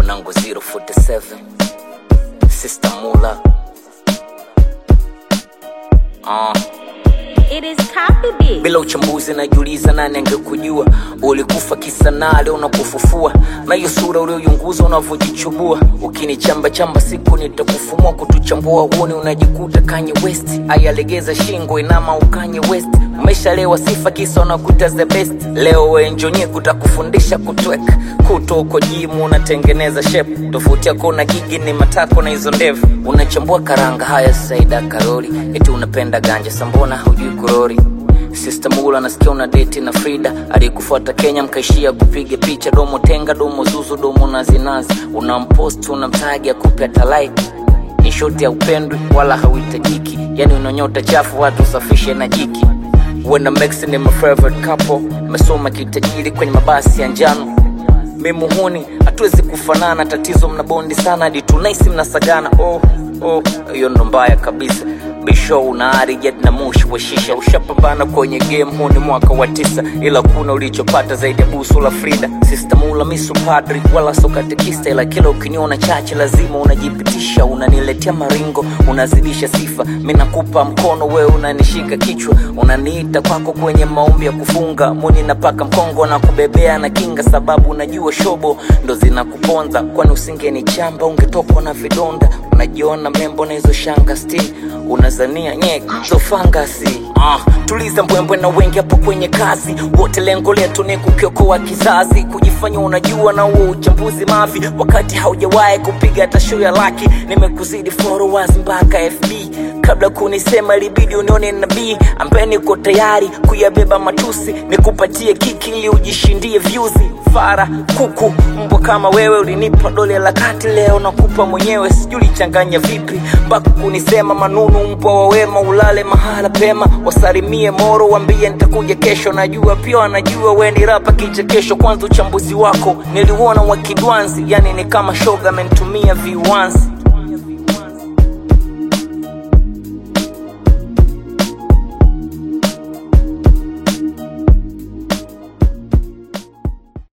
mwanangu 047 Sister Mula uh. It is copy bitch. bila uchambuzi najiuliza nani angekujua ulikufa kisanaa leo nakufufua na hiyo sura ulioyunguza unavyojichubua ukinichamba chamba siku nitakufumua kutuchambua uone unajikuta kanye west ayalegeza shingo inama ukanye west umeshalewa sifa kisa unakuta the best leo wenjonye kutakufundisha kutweka kuto uko jimu unatengeneza shep tofauti yako na gigi ni matako na hizo ndevu unachambua karanga haya saida karori eti unapenda ganja sambona haujui kurori Sister Mula nasikia una deti na Frida aliyekufuata Kenya, mkaishia kupiga picha, domo tenga, domo zuzu, domo nazinazi, unampost unamtagi akupe hata like. Ni shoti ya upendwi wala hauhitajiki, yani unanyota chafu, watu usafishe na jiki. Wena Max ni my favorite couple, mesoma kitajiri kwenye mabasi ya njano mi muhuni hatuwezi kufanana tatizo mna bondi sana hadi tunaisi mnasagana oh, oh, hiyo ndo mbaya kabisa bisho una ari jet na mushi wa shisha ushapambana kwenye game huu ni mwaka wa tisa ila kuna ulichopata zaidi ya busu la frida sistamula misu padri wala sokatekista ila kila ukiniona chache lazima unajipitisha unaniletea maringo unazidisha sifa mi nakupa mkono wewe unanishika kichwa unaniita kwako kwenye maombi ya kufunga muni napaka mkongo na kubebea na kinga sababu unajua shobo ndo zinakuponza kwani usingenichamba ungetokwa na vidonda unajiona membo na hizo shanga sti unazania nyeko fangasi uh, tuliza mbwembwe na wengi hapo kwenye kazi wote lengo letu ni kukiokoa kizazi kujifanya unajua na huo uchambuzi mavi wakati haujawahi kupiga hata show ya laki nimekuzidi followers mpaka fb kabla kunisema libidi unione nabii ambaye niko tayari kuyabeba matusi nikupatie kiki ili ujishindie vyuzi fara kuku mbwa kama wewe ulinipa dole la kati leo nakupa mwenyewe sijui lichanganya vipi mpaka kunisema manunu mbwa wa wema ulale mahala pema wasalimie moro wambie nitakuja kesho najua pia wanajua we ni rapa kichekesho kwanza uchambuzi wako niliuona wa kidwanzi yani ni kama shoga amenitumia viwanzi